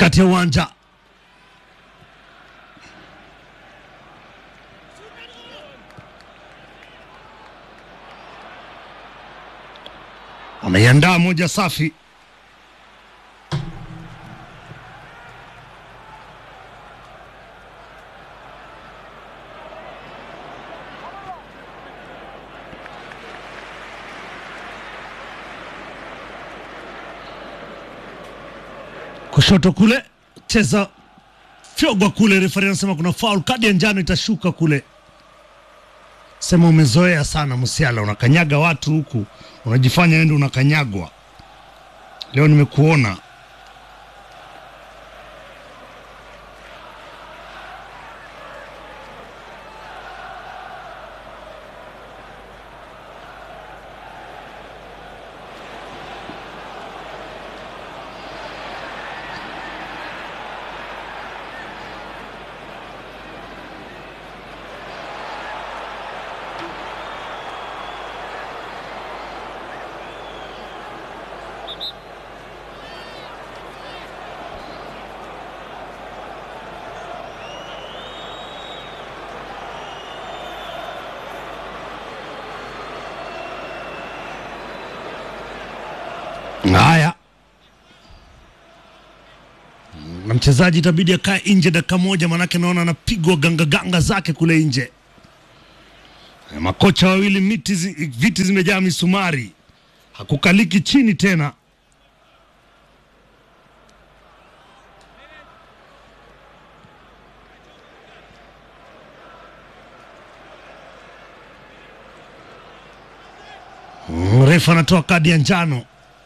katikati ya uwanja. Ameiandaa moja safi. kushoto kule cheza fyogwa kule, refari anasema kuna foul, kadi ya njano itashuka kule. Sema umezoea sana Musiala, unakanyaga watu huku, unajifanya ende unakanyagwa. Leo nimekuona haya na mchezaji itabidi akae nje dakika moja, manake naona anapigwa ganga ganga zake kule nje. Eh, Makocha wawili miti zi, viti zimejaa misumari, hakukaliki chini tena. Mm, Refa anatoa kadi ya njano.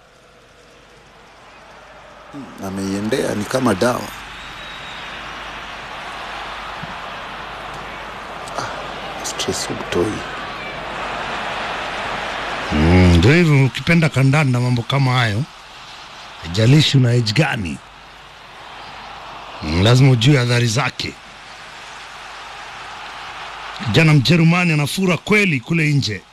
ameiendea ni kama dawa. Ah, stress utoi. Mm, Ndio hivyo, ukipenda kandanda mambo kama hayo, haijalishi una age gani, mm, lazima ujue adhari zake. Kijana Mjerumani anafura kweli kule nje.